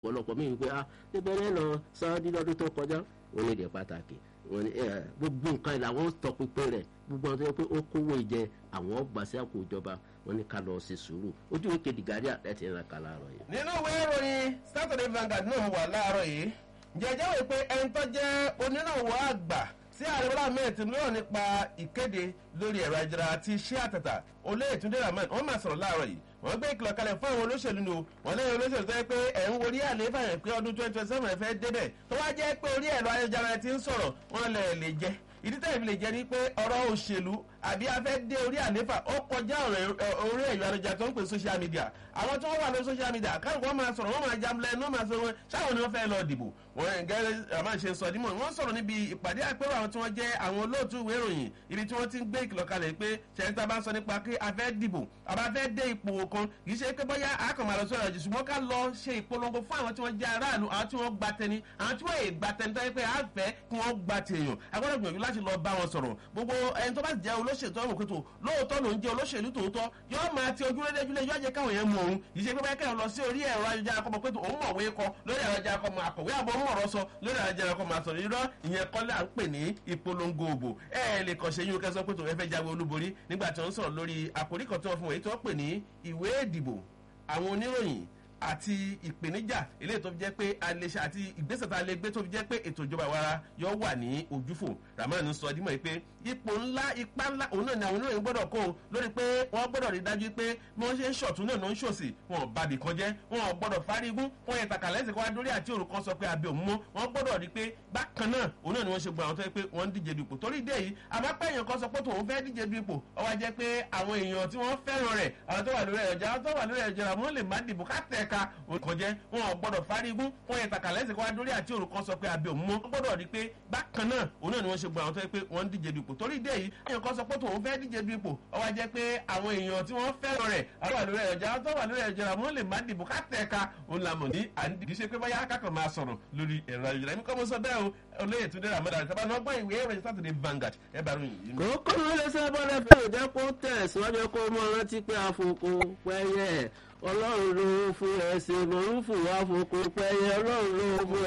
ọ̀pọ̀lọpọ̀ mi wípé ah níbẹ̀rẹ̀ lọ sáwọ́dí lọ́dún tó kọjá wọn ní èdè pàtàkì wọn ní gbogbo nǹkan ìlà wọn tọpinpin rẹ̀ gbogbo àwọn tó yẹ pé ó kówó ìjẹ àwọn ọgbà sí àpò ìjọba wọn ní ká lọ sí sùúrù ojú ìwé The Guardian láti ìran kan láàárọ̀ yìí. nínú ìwé ìròyìn Saturday Vanguard náà wà láàárọ̀ yìí jẹjẹ wò pé ẹni tó jẹ́ onírànwọ́ àgbà tí ààrẹ bọ́lá ahmed tinubu lọ́rọ̀ nípa ìkéde lórí ẹ̀rọ ayélujára àti iṣẹ́ àtàtà olóyè túndé rahman wọ́n máa sọ̀rọ̀ láàárọ̀ yìí wọ́n gbé ìkìlọ̀ kalẹ̀ fún àwọn olóṣèlú ni o wọ́n lẹ́yìn olóṣèlú tó yẹ pé ẹ̀ ń worí àlééfà yẹn pé ọdún twenty twenty seven fẹ́ débẹ̀ tó wá jẹ́ pé orí ẹ̀rọ ayélujára ti ń sọ̀rọ̀ wọ́n lẹ̀ lè jẹ́ ìdí tẹ̀lé fi lè jẹ́ ni pé ọ̀rọ̀ òṣèlú àbí afẹ́ dé orí àléfà ó kọjá orí ẹ̀yọ́ àlejò tó ń pè social media àwọn tí wọ́n wà lórí social media káàkiri wọ́n máa sọ̀rọ̀ wọ́n máa jamlẹ̀ ní wọ́n máa sọ wọn ṣáwọn ni wọ́n fẹ́ lọ dìbò wọ́n gẹ́gẹ́ àmà ṣe sọ dímọ̀ wọ́n sọ̀rọ̀ níbi ìpàdé àpérò àwọn tí wọ́n jẹ́ àwọn olóòtú ìwé ìròyìn ibi tí wọ́n ti ń gbé ìkìlọ̀ kalẹ̀ pé ṣẹ̀ńtà bá ń sọ nípa pé a fẹ́ dìbò àbá fẹ́ dé ipò kan kì í ṣe pé bóyá a kàn máa lọ sọ̀rọ̀ jù ṣùgbọ́n ká lọ ṣe ìpolongo fún àwọn tí wọ́n jẹ́ aráàlú àwọn tí wọ́n gba tẹni àwọn tí wọ́n yè gba tẹni tó yẹ pé a fẹ́ kí wọ́n gba tèèyàn a gbọ́dọ̀ gbìyànjú láti lọ bá wọn sọ̀rọ̀ gbogbo ẹni tó bá jẹ́ olóṣèlú tó ń wòkútó lóòótọ́ ló ń jẹ́ olóṣèlú tòótọ́ yóò máa ti ojú rédé júlẹ̀ yóò jẹ́ káwọn yẹn mọ òun yìí ṣe pé báyìí kẹ́hìn lọ sí orí ẹ̀rọ ayélujára kọ́mọ pé òun mọ̀wé kọ lórí ẹ̀rọ ayélujára kọ́mọ àkọ̀wé àbọ̀ mọ̀rọ̀ sọ lórí ẹ̀rọ ayélujára kọ́mọ àsọ̀rọ̀ irọ́ ìyẹn kọ́lé à ń pè ní ìpolongo òbò ẹ ẹ lè kàn ṣe yín kẹsàn pé tòun ẹ fẹ́ jáwé olúborí nígbà tí wọ́n sọ̀rọ̀ lórí àkòrí kan tí wọ́n fún wọn èyí tí wọ́n pè ní ìwé ìdìbò àwọn oníròyìn àti ìpèníjà eléyìí tó fi jẹ́ pé àlèṣe àti ìgbésẹ̀ tá a lè gbé tó fi jẹ́ pé ètò ìjọba ìwara yóò wà ní ojúfò Rahman sọ dímọ̀ pé ipò ńlá ipá ńlá òun náà ni àwọn oníròyìn gbọ́dọ̀ kó o lórí pé wọ́n gbọ́dọ̀ rí dájú pé bí wọ́n ṣe ń ṣọ̀tún náà ló ń ṣòsì wọn ò bàbí kan jẹ́ wọn ò gbọ́dọ̀ fárígún wọn yẹ tàkà lẹ́sìn kó wá dórí àti òrùn kan sọ pé abẹ́ òun mọ́ wọn gbọ́dọ̀ rí pé bákan náà òun náà ni wọ́n ṣe gbọ́ àwọn tó yẹ pé wọ́n ń díje du ipò torí ìdí èyí àmọ́ pé èèyàn kan sọ pé tòun fẹ́ díje du ipò ó wá jẹ́ pé àwọn èèyàn tí wọ́n fẹ́ràn rẹ̀ àwọn tó wà lórí ẹ̀rọ ìjọba tó wà lórí ẹ̀rọ ìjọba wọn lè má dìbò ká tẹ̀ka òkàn jẹ́ wọn ò gbọ́dọ̀ fárígún wọn yẹ tàkà lẹ́sìn kó wá dórí àti òrùn kan sọ pé abẹ́ òun mọ́ wọn gbọ́dọ̀ rí pé bákan náà òun náà ni wọ́n ṣe gbọ́ àwọn tó yẹ pé wọ́n ń díje du ipò torí ìdí èyí èèyàn kan sọ pé tòun fẹ́ díje du ipò ó wá jẹ́ pé àwọn èèyàn tí wọ́n fẹ́ràn rẹ̀ àwọn wà lórí ẹ̀rọ ìjọba tó wà lórí ẹ̀rọ ìjọba wọn lè má dìbò ká tẹ̀ka òun làmọ̀ ní àǹdí kì í ṣe pé báyà kákan máa sọ̀rọ̀ lórí ẹ̀rọ ayélujára ẹ̀mí kọ́ mo sọ bẹ́ẹ̀ o olóyè tó dẹ́rẹ́ àmọ́dá ìtàbá náà gbọ́ ìwé ìròyìn Saturday Vanguard ẹ̀ bá ròyìn yìí. kókó ló lè sẹ́ bọ́lá fẹ́ ò jẹ́ kó tẹ̀ síwájú kó mọ rántí pé àfokò pẹ́yẹ ọlọ́run ló fún ẹ ṣe lòún fún àfokò pẹ́yẹ ọlọ́run ló fún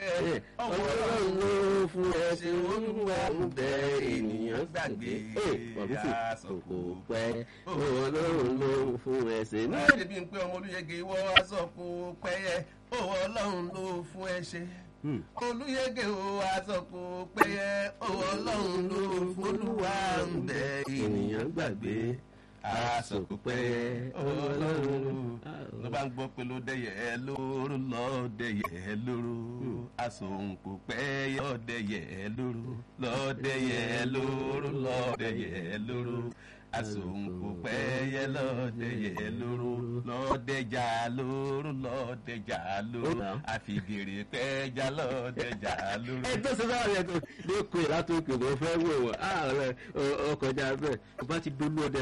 ẹ ọlọ́run ló fún ẹ ṣe lòún fún àmúbẹ ènìyàn gbàgbé àfokò pẹ́yẹ ọlọ́run ló fún ẹ ṣe. ní èdè bíi pé ọmọ olùyẹgẹ ìwọ aṣọ kò pẹ́yẹ òwò ọlọ́run ló fún ẹ ṣe olùyẹgẹ o àsọkò péye owó ọlọ́run ló folúwa ń bẹ ènìyàn gbàgbé àsọkò péye owó ọlọ́run ló bá ń gbọ́ pé ló dẹ̀yẹ lóru lọ dẹ̀yẹ lóru àsọkò péye ọ̀dẹ̀yẹ lóru lọ dẹ̀yẹ lóru lọ dẹ̀yẹ lóru àsòǹkò pẹ́yẹ lọ́dẹ̀yẹ lóru lọ́dẹ̀jà lóru lọ́dẹ̀jà lóru àfìgèrè pẹ́jà lọ́dẹ̀jà lóru. ẹ tó ṣe sáà yẹ kó lè kó ìlà tó kè ló fẹ́ wò wọ́n ààrẹ ọkọjà bẹ́ẹ̀ kó bá ti dolú ọdẹ.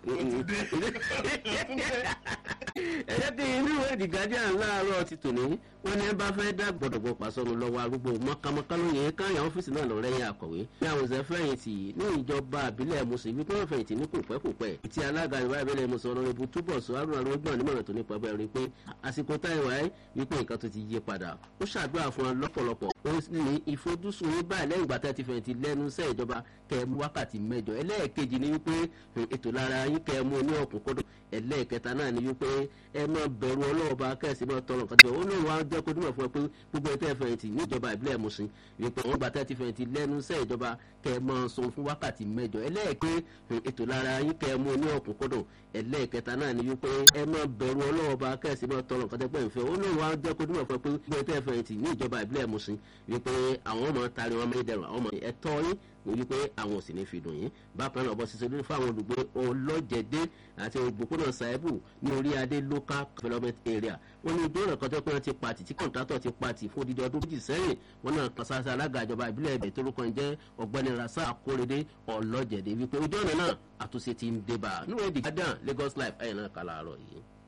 ẹ jẹ́ kí inú ìwé The Guardian láàárọ̀ ti tòní wọ́n ní ẹ bá fẹ́ dá gbọ̀dọ̀gbọ̀ pàṣọnù lọ́wọ́ arúgbó mọ́kámọ́ká lóye káyà ọ́fíìsì náà lọ rẹ́yìn àkọ̀wé ní àwọn òṣèré fẹ̀yìntì ní ìjọba àbílẹ̀ mùsùlùmí pé wọ́n fẹ̀yìntì ní kò pẹ́ kò pẹ́ tí alága ìwà ìbílẹ̀ mùsùlùmí ọ̀nà ibu túbọ̀ sọ àrùn àrùngbọ̀n nímọ̀ràn tó nípa bẹ́ẹ̀ rí pé àsìkò táìwá ẹ́ wípé nǹkan tó ti yí padà ó ṣàdúrà fún wọn lọ́pọ̀lọpọ̀ ó ní ìfojúsùn yín báyìí lẹ́yìn ìgbà tẹ́ ti fẹ̀yìntì lẹ́nu iṣẹ́ ìjọba kẹ́ẹ̀mú wákàtí mẹ́jọ ẹlẹ́ẹ̀kejì ni wípé ètò lára yín kẹ́ẹ̀mú ní ọ̀kúnkúndùn ẹlẹ́ẹ̀kẹta náà ni wípé ẹ máa bẹ̀rù ọlọ́ọ̀bá kẹ́sì máa tọrọ nǹkan tó ó lóun wá jẹ́ kó dúnmọ̀ fún ẹ pé gbogbo ẹtẹ́ fẹ̀yìntì níjọba ìbílẹ̀ Mùṣín wípé wọ́n gba tẹ́ ti fẹ̀yìntì lẹ́nu iṣẹ́ ìjọba kẹ́ ẹ máa sọ fún wákàtí mẹ́jọ ẹlẹ́ẹ̀kẹ́ ètò lára yín kẹ́ ẹ mú ní ọ̀kúnkúndùn ẹlẹ́ẹ̀kẹta náà ni wípé ẹ máa bẹ̀rù ọlọ́ọ̀bá kẹ́sì máa tọrọ nǹkan tẹ́gbẹ́ ìfẹ́ ó lóun wá jẹ́ kó dúnmọ̀ fún ẹ pé gbogbo ẹtẹ́ fẹ̀yìntì níjọba ìbílẹ̀ Mùṣín wípé àwọn ọmọ tari wọn mẹ́ẹ̀dẹ̀rùn àwọn ọmọ ẹ̀tọ́ yín wípé àwọn ò sì ní fi dùn yín bákan náà bọ́ sísè lórí fáwọn olùgbé ọlọ́jẹ̀dẹ́ àti ògbókùnà saibu ní orí adé local development area wọ́n ní ojú ọ̀nà kan tó pé wọ́n ti pati tí kọ̀ǹtátọ̀ ti pati fún odidi ọdún méjì sẹ́yìn wọ́n náà kan sáṣá alága ìjọba ìbílẹ̀ ẹ̀bẹ̀ tó lókàn jẹ́ ọ̀gbẹ́ni rasa akórèdé ọlọ́jẹ̀dẹ́ wípé ojú ọ̀nà náà àtúnṣe ti ń débà níwèé The Guardian Lagos Life ẹ̀yìn náà kà láàárọ̀ yìí.